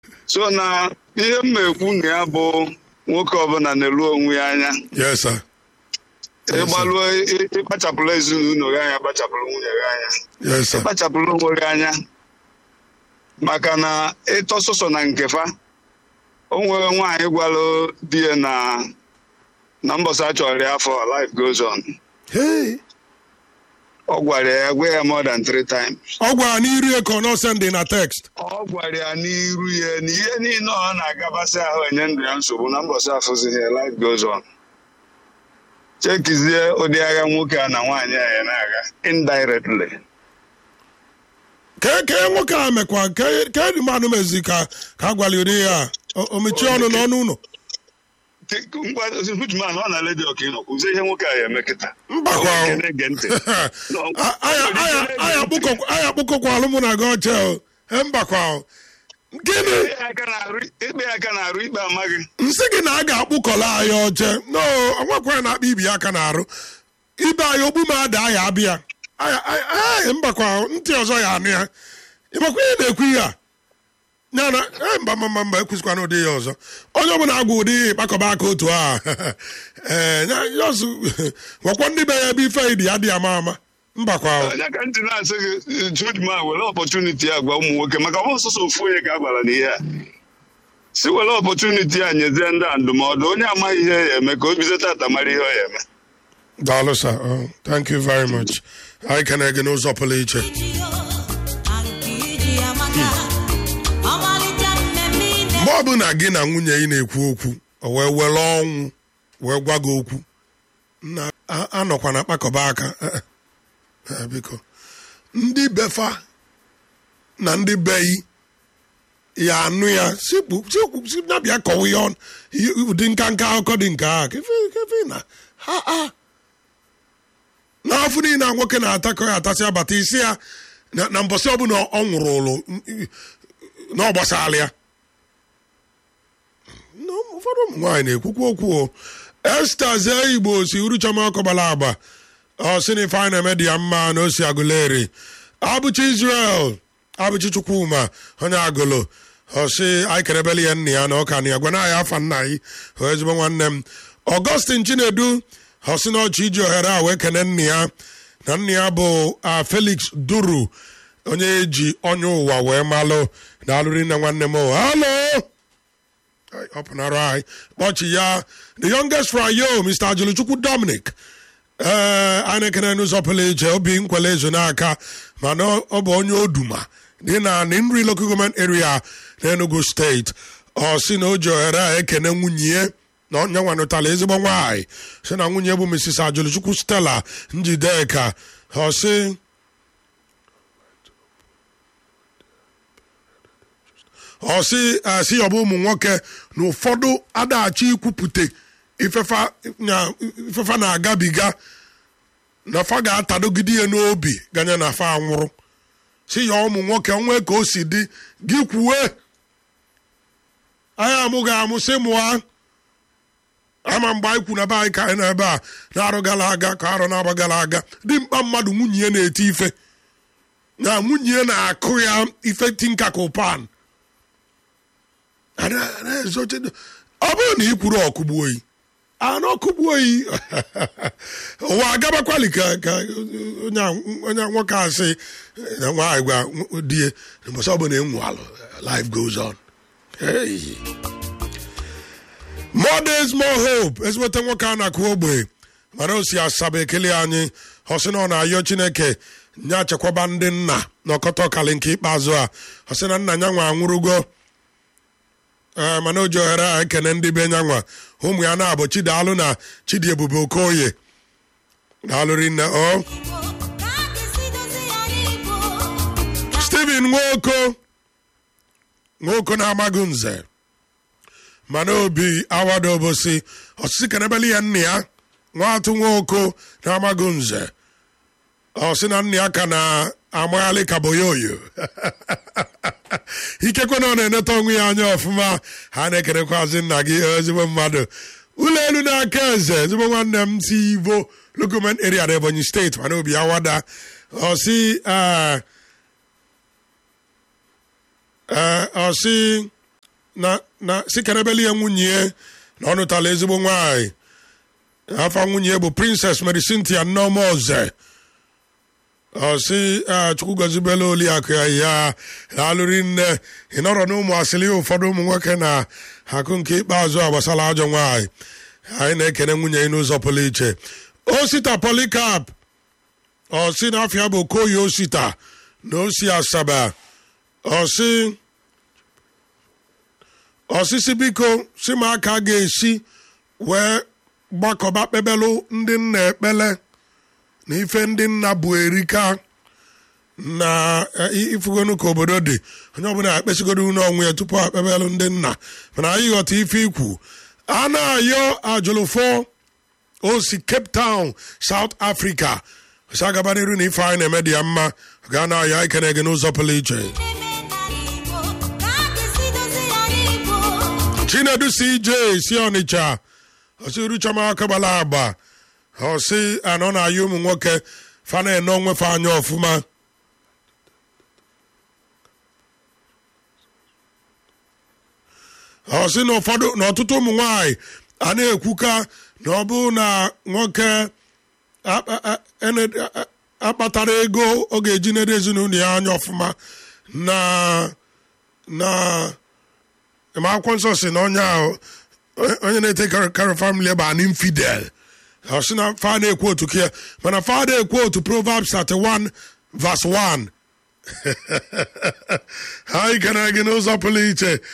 so na ihe m na-ekwu na ya bụ nwoke ọbụla na-elu onwe ya anya yes sir ịgbalụọ ịkpachapụrụ ezinụlọ gị anya kpachapụrụ nwunye gị anya yes sir kpachapụrụ onwe gị anya maka na ịtọ sọsọ na nkefa o nwere nwaanyị gwalụ di ya na na mbọsị a chọrọ ya afọ life goes on hey ọ gwara ya gwa ya more than three times ọ gwara n'iru ya ka ọ nọ sendị na text ọ gwara ya n'iru ya na ihe niile ọ na-agabasị ahụ enye ndụ ya nsogbu na mbọsị afụzighị ya life goes on chekizie ụdị agha nwoke a na nwaanyị a ya na-aga indirectly ka ka nwoke a mekwa ka ka dị mmadụ mezi ka ka a gwara ụdị ya o o mechie ọnụ n'ọnụ ụlọ hujman ọ na ledi ọka ịnọ kwuzie ihe nwoke a ya eme kịta mbakwa Ọ na-ege ntị anyị akpụkọkwalụ mụ na gị ọcha o e mbakwa o gịnị Ikpe ya aka na-arụ- ikpe ya aka na-arụ ikpe amaghị nsị gị na a ga-akpụkọla anyị oche no onwekwa na-akpa ibi ya aka na-arụ ibe anyị ogbu m ada ya abịa Aya- aya- aya, mbakwa ntị ọzọ ya anụ ya ịmakwa ihe na-ekwu ihe a ya na eh, mba mba mba mba ekwuzikwana ụdị ya ọzọ onye ọbụla agwa ụdị ịkpakọba aka otu a ee ya ọzụ gwakwa ndị be ya ebe ife dị ya dị ama ama mbakwa o. onye ka ntị na-asị gị judman were ọpọtuniti a gwa ụmụ nwoke maka ọ sọsọ ofu onye ka a gwara n'ihe a si were ọpọtuniti a nyezie ndị a ndụmọdụ onye amaghị ihe ya eme ka o bido tata mara ihe ọ ya eme daalụ sir Oh, thank you very much anyị ka na-ege n'ụzọ pụrụ iche mgbe ọ bụ na gị na nwunye ị na-ekwu okwu o wee were ọnwụ wee gwa gị okwu na a- anọkwa na kpakọba aka Eh, eh. Eh, biko ndị befa na ndị beyi ya anụ ya sikpu sikpu si na-abịa kọwa ihe ọnụ ihe- ụdị nka nka akụkọ dị nke a kefe kefe na ha ha n'afọ niile a nwoke na-atakọ ya atasị abata isi ya na na mbọsị ọbụla ọ nwụrụ ụlụ na ọ gbasara ya na ụfọdụ ụmụ nwaanyị na-ekwukwu okwu o esta zee igbo si uruchama ọkọbala agba ọsịnịfe anyị na-eme dị ya mma na osi agụleri abụchi israel abụchi chukwuma onye agụlụ ọsị anyị kerebele ya nna ya na ọka na ya gwana ya afa nna anyị hụ ezigbo nwanne m ọgọstin chinedu ọsị na ọchị iji ohere a wee kene nna ya na nna ya bụ a felix duru onye eji onye ụwa wee malụ na alụri nne nwanne m o halo Ai, ọ pụnara anyị kpọchi ya the youngest frayo mr ajuluchukwu dominic ee anyị na-ekene n'ụzọ pụrụ iche obi nkwele ezo n'aka mana ọ bụ onye oduma dị na nri local government area n'enugu steeti ọ sị na o ji ohere a ekene nwunye ya na onye nwanụtala ezigbo nwaanyị si na nwunye bụ mrs ajuluchukwu stella njideka ọ sị ọ sị asị ya ọ bụ ụmụ nwoke na ụfọdụ adaghachi ikwupụta ifefa na- ifefa na-agabiga na fa ga-atadogide ya n'obi ganye na fa anwụrụ si ya ụmụ nwoke onwe ka o si dị gị kwuwe anyị amụghị amụ sị mụa ama mgbe anyị kwu na be anyị ka anyị nọ ebe a na-arụ gara aga ka arụ na-agba gara aga dị mkpa mmadụ nwunye ya na-eti ife na nwunye ya na-akụ ya ife tinka ka ụpan Ada- ada- ezoche- ọ bụrụ na ị kwuru ọkụgbu oyi ana ọkụgbu oyi ụwa agabakwali ka ka onye a- onye nwoke asị na nwaanyị gwa die mbọsị ọbụla enwu alụ life goes on Hey. more days more hope ezigbote nwoke a na-akụ ogbe mana o si asaba ekele anyị ọ sị na ọ na-ayọ chineke nye achekwaba ndị nna na ọkọta ọkali nke ikpeazụ a ọ sị na nna ya nwa anwụrụgo ee mana o ji ohere a ekene ndị be nyanwa ụmụ ya na-abụ chidalụ na chidi ebube okoye daalụri nne o steven nwoko nwoko na-amaghị nze mana obi awado obosi ọsịsị kenebeli ya nna ya nwatụ nwoko na-amaghị nze ọ sị na nna ya ka na-amaghalị ka boyoyo ikekwe na ọ na-eneta onwe ya anya ọfụma ha na-ekerekwazi nna gị ezigbo mmadụ ụlọ elu na-aka eze ezigbo nwanne m si ivo lokoment area na ebonyi steeti mana obi ya wada ọsị ọsị na na si kenebeli ya nwunye na ọ nụtala ezigbo nwanyị afa nwunye bụ princess mary cynthia nneọma ọze ọsị chukwu gozibela oliakụ ya ya alụri nne ịnọrọ na ụmụ asịrị ụfọdụ ụmụ nwoke na akụ nke ikpeazụ a gbasara ajọ nwaanyị anyị na-ekene nwunye ya n'ụzọ pụrụ iche osita polikap ọsị na afịa bụ okoye osita na osi asaba ọsị ọsịsị biko si m aka ga-esi wee gbakọba kpebelụ ndị nna ekpele na ife ndị nna bụ erika na ifugonu ka obodo dị onye ọbụla akpesigodo unu onwe ya tupu akpebelụ ndị nna mana anyị ghọta ife ikwu a na-ayọ ajụlụfọ osi cape town south africa osi agaba n'iru na ife anyị na-eme dị ya mma ga na-ayọ ikene gị n'ụzọ pụrụ iche chinedu cj si ọnịcha osi ruchama akabala agba ọsị anọ na-ayọ ụmụ nwoke fa na-ene onwefe anya ọfụma ọsị na ụfọdụ na ọtụtụ ụmụ nwanyị a na-ekwuka na ọ bụ na nwoke akpatara ego ọ ga-eji nede ezinụlọ ya anya ọfụma na na ma akwụkwọ nsọ si na onye ahụ onye na-ete karị famili bụ an infidel ọ sị na fa na-ekwu otu kia mana fa na-ekwu otu proverbs 31 verse 1 ha ikere gị n'ụzọ pụrụ iche